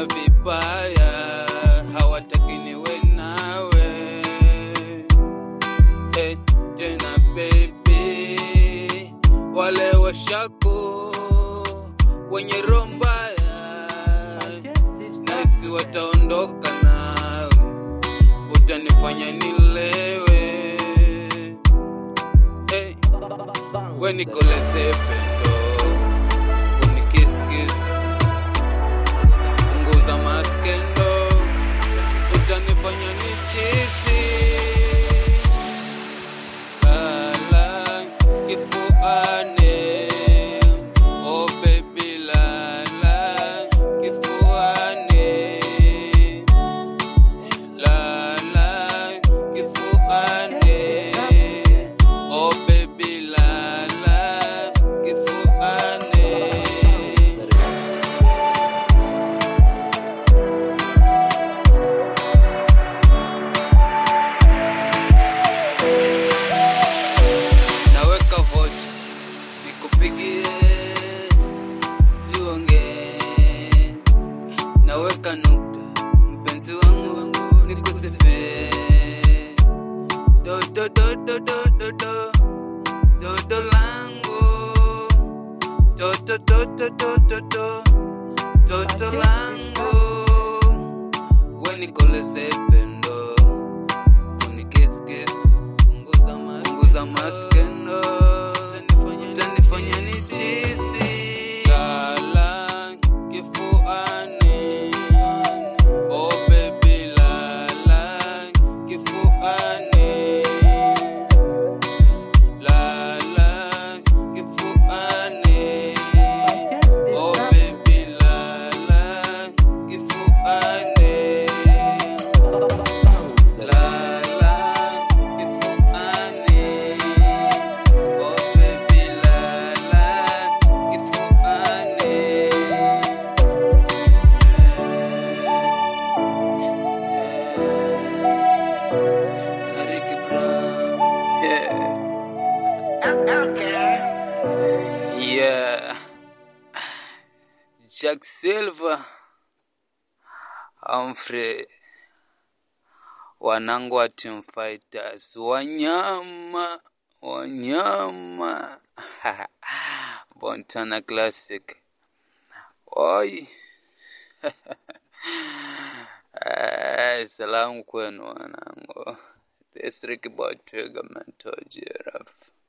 wananiona vibaya, hawataki niwe nawe. Hey, tena baby, wale washako wenye roho mbaya nasi wataondoka nawe, utanifanya nilewe. Hey, we nikoleze pendo, unikiskis, nguza maskendo, utanifanya nichisi. Lala, kifuane, oh baby lala, kifuane. Lala, kifuane. Oh baby lala, kifuane. Naweka voice nikupigie, tuongee. Naweka nukta mpenzi wangu nikusifie. Do do do do do do do do do langu do do do do do do do do do langu we nikoleze pendo kunikiskis punguza mas- punguza maskendo utanifanya nichisi lala kifuani oh baby lala kifuani lala kifuani oh baby lala kifuani lala kifuani oh baby lala kifuani Ricky Brown yeah Yeah. Jack Silva. Humphrey. Wanangu wa Team Fighters. Wanyama. Wanyama. Bontana Classic. Oi. Eh, Salamu kwenu wanangu. This Ricky Boy Trigger Mentor Giraffe.